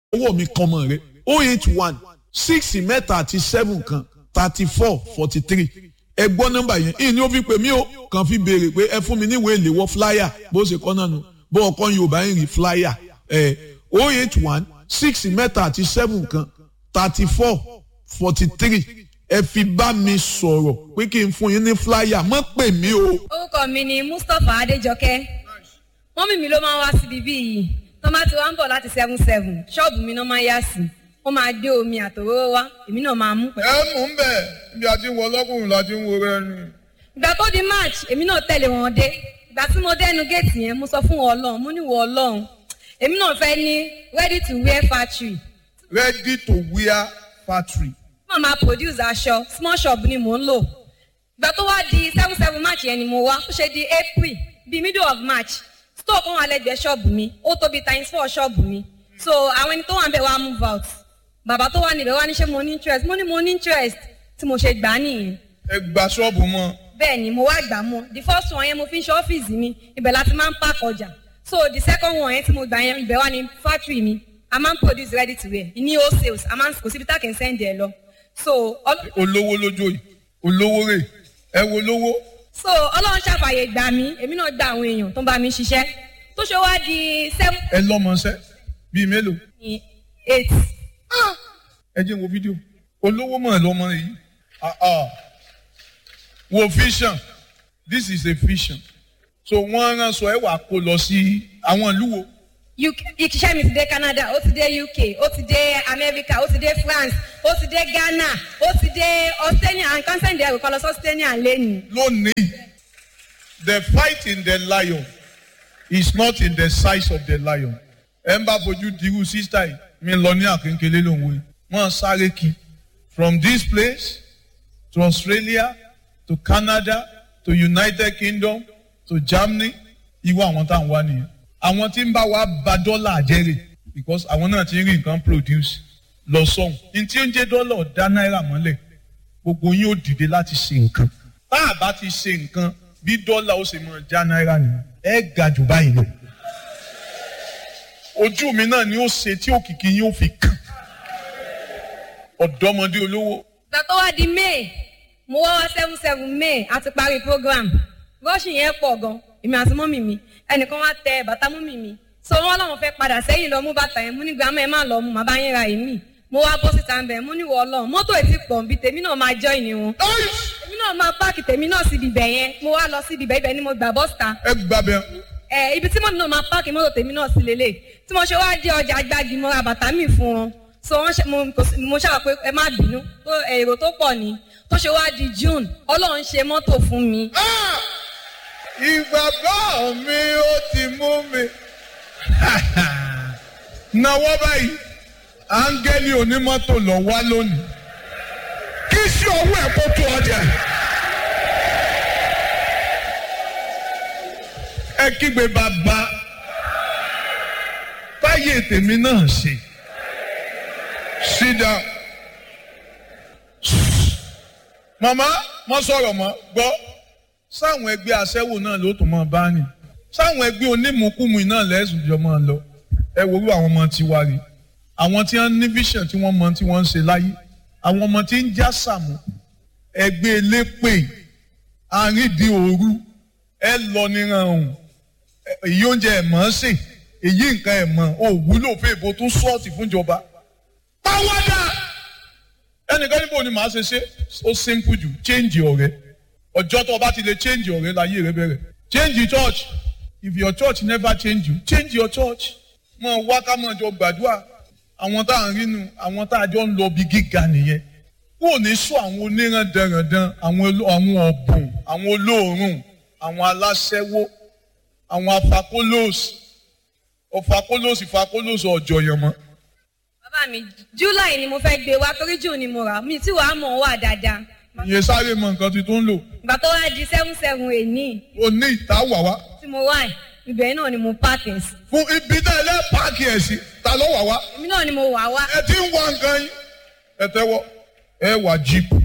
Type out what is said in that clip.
owó mi kan mọ̀ rẹ o eight one six mẹ́ta àti seven kan thirty four forty three ẹ gbọ́ nọ́mbà yẹn ìyẹn ni ó fi pè mí o kàn fi béèrè pé ẹ fún mi níwèé ìléwọ́ flyer bó ṣe kọ́ náà nù bó ọkọ yorùbá ń rí flyer ẹ o eight one six mẹ́ta àti seven kan thirty four forty three ẹ fi bá mi sọ̀rọ̀ pé kí n fún yín ní flyer mọ́ pè mí o. orúkọ mi ni mustapha adéjọkẹ́ mọ́mì mi ló máa ń wá síbi bí yìí tó máa ti wá ń bọ̀ láti seven seven ṣọ́ọ̀bù mi náà máa ń yá sí wọ́n máa gbé omi àtòróró wá èmi náà máa mú pẹ̀lú. ẹ mú un bẹ ibi àti wọ ọlọkùnrin láti ń wo rẹ ni. ìgbà tó di march èmi náà tẹ̀lé wọn dé ìgbà tí mo dẹnu géètì yẹn mo sọ fún wọn ọlọ́run mo ní wọ ọlọ́run èmi náà fẹ́ ní ready to wear factory ready to wear factory. wọ́n máa produce aṣọ small shop ni mò ń lò ìgbà tó wá di seven seven march yẹn ni mo wá ó ṣe di april bíi middle of march store kan wà lẹ́gbẹ̀ẹ́ ṣọ́ọ̀bù mi ó tóbi times four ṣọ́ọ̀bù mi so àwọn ẹni tó wà ń bẹ̀ wá move out bàbá tó wà níbẹ̀ wá ní ṣé mo ní interest mo ní mo ní interest tí mo ṣe gbà á nìyẹn ẹ gba ṣọ́ọ̀bù mọ́. bẹ́ẹ̀ ni mo wá gbà mọ́ the first one yẹn mo fi ń ṣe ọ́fíìsì mi ibẹ̀ láti máa ń park ọjà so the second one yẹn tí mo gbà yẹn ibẹ̀ wà ní factory mi a máa ń produce ready to wear ní wholesales a máa ń kò síbi tá a kì í send ẹ̀ lọ so ọl- olówó lójó yìí olówó rè ẹ wo lówó. so ọlọ́run ṣàfàyè gbà mí èmi náà gba àwọn èèyàn tó ń bá mi ṣiṣẹ́ tó ṣe wá di seven ẹ lọ́mọṣẹ́ bíi mélòó. eight ẹ jẹ́ n wo fídíò olówó mọ̀ lọ́mọ yìí Ah, ah. wo vision this is a vision so wọ́n rán sọ ẹ wà kó lọ sí àwọn ìlú wo UK iṣẹ́ mi ti dé Canada ó ti dé UK ó ti dé America ó ti dé France ó ti dé Ghana ó ti dé Australia and consent ẹ̀rù kan lọ sí Australia lẹ́nu. lónìí the fight in the lion is not in the size of the lion ẹ ń bá fojú dirú sísá yìí mi lọ ní àkéńkélé lòun wí wọ́n sáré kí from this place to Australia to Canada to United Kingdom to Germany irú àwọn tá à ń wá nìyẹn àwọn tí ń bá wa ba dọ́là jẹ́rè because àwọn náà ti ń rí nǹkan produce lọ sọ́hùn ní tí ó ń jẹ́ dọ́là dá náírà mọ́lẹ̀ gbogbo yín ó dìde láti ṣe nǹkan tá a bá ti ṣe nǹkan bí dọ́là ó ṣe máa já náírà nìyẹn ẹ ga jù báyìí lọ ojú mi náà ni ó ṣe tí òkìkí yín ó fi kàn ọ̀dọ́mọdé olówó ìgbà tó wá di May mo wá wá seven seven May a ti parí program rọ́ọ̀ṣì yẹn pọ̀ gan èmi àti mọ́mì mi ẹnìkan wá tẹ bàtà mọ́mì mi so wọ́n láwọn fẹ́ padà sẹ́yìn lọ mú bàtà yẹn mú ní gbàmọ́ ẹ má lọ mú màbá yín ra èmi mo wá bọ́ síta ń bẹ̀ mú níwọ̀ ọlọ́run mọ́tò ètí pọ̀ nbí tèmi náà máa jọ́ ìní wọn èmi náà máa páàkì tèmi náà síbi ibẹ̀ yẹn mo wá lọ síbi ibẹ̀ ibẹ̀ ni mo gbà bọ́sítà ẹ gbàbẹ ẹ ibi tí mọ́mí náà máa páàkì mọ́tò tèmi náà sí lélẹ̀ tí mo ṣe wá dé ọjà gbági mo ra bàtà mi fún wọn so wọ́n ṣe mo kò sí- mo ṣàwọ̀ pé ẹ má bínú tó èrò tó pọ̀ ni tó ṣe wá di June ọlọ́run ṣe mọ́tò fún mi ìgbàgbọ́ mi ó ti mú mi náwó báyìí áńgẹ́lì onímọ́tò lọ wá lónìí kí sí ọwọ́ ẹ̀ kó tó ọjà. ẹ kígbe bàbá táyé tèmi náà ṣe sit down màmá mo sọ̀rọ̀ mọ́ gbọ́ sáwọn ẹgbẹ́ aṣẹ́wó náà ló tún mọ́ bá ní sáwọn ẹgbẹ́ onímùkúmu náà lẹ́sùn jọ máa lọ ẹ wo irú àwọn ọmọ tiwa rí àwọn tí wọ́n ní vision tí wọ́n mọ tí wọ́n ń ṣe láyé àwọn ọmọ tí ń já sàmù ẹgbẹ́ elépè àrídìí òru ẹ lọ níran ọ̀hún èyí oúnjẹ ẹ̀ mọ̀ ọ́n sè èyí nǹkan ẹ̀ mọ̀ ò wúlò fún èbó tó sọ́ọ̀tì fúnjọba pàwọ́dà ẹnìkan níbo ni màá ṣe ṣe ó simple jù change ọ̀rẹ́ ọjọ́ tó o bá ti lè change ọ̀rẹ́ láyé rẹ bẹ̀rẹ̀ change the church if your church never change you change your church mọ wá ká mọ jọ gbàdúrà àwọn tá à ń rínu àwọn tá a jọ ń lọ bí gíga nìyẹn kó ní sọ àwọn onírandanrandan àwọn oló- àwọn ọ̀bùn àwọn olóòórùn àwọn aláṣẹ́wó àwọn afakólóòsì ọ̀fakólóòsì fakólóòsì ọ̀jọ̀yàn mọ́ bàbá mi July ni mo fẹ́ gbé wá torí June ni mo rà mi tí wàá mọ̀ ọ́ wà dáadáa ìyẹn sáré mọ nǹkan tí tó ń lò ìgbà tó wá di seven seven èní ó ní ìtawà wá tí mo wá ẹ̀ ibẹ̀ náà ni mo páàkì ẹ̀ sí fún ibi náà lẹ́ páàkì ẹ̀ sí ta ló wà wá èmi náà ni mo wà wá ẹ ti ń wá nǹkan yín ẹ tẹ́wọ́ ẹ wà jíìpù